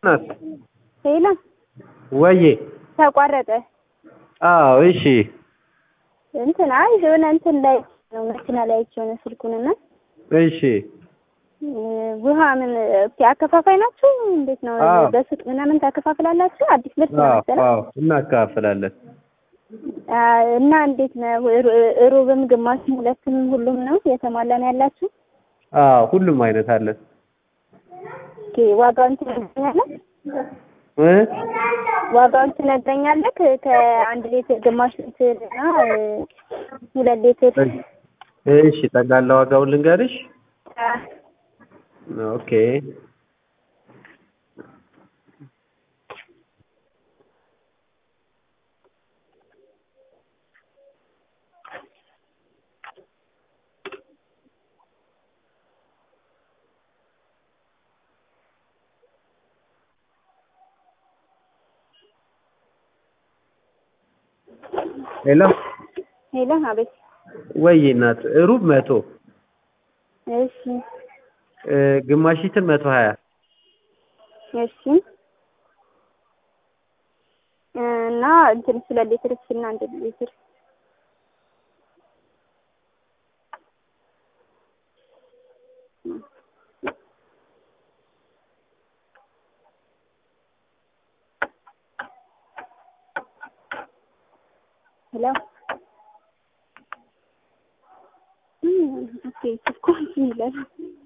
ናት ሄሎ ወዬ ተቋረጠ። አዎ እሺ እንትን አይ የሆነ እንትን ላይ ነው መኪና ላይ አይቼው ነው ስልኩንና እሺ ውሃ ምን ኦኬ፣ አከፋፋይ ናችሁ? እንዴት ነው? አዎ። በሱቅ ምናምን ታከፋፍላላችሁ? አዲስ ምርት ነው አዎ መሰለኝ። አዎ እናካፍላለን አ፣ እና እንዴት ነው? ሩ- ሩብም ግማሽም ሁለትም ሁሉም ነው የተሟላ ነው ያላችሁ? አዎ ሁሉም አይነት አለን ኦኬ፣ ዋጋውን ትነግረኛለህ? እ ዋጋውን ትነግረኛለህ? ከአንድ ሊትር ግማሽ ሊትር እና እ፣ ሁለት ሊትር እሺ ጠቅላላ ዋጋውን ልንገርሽ አ፣ ኦኬ ሄሎ ሄሎ፣ አቤት። ወይ እናት ሩብ መቶ እሺ እ፣ ግማሽ ሊትር መቶ ሀያ እሺ እ፣ እና እንትን ሁለት ሊትር እሺ፣ እና አንድ ሊትር ሄሎ ኦኬ፣ እኮ እንትን ይላል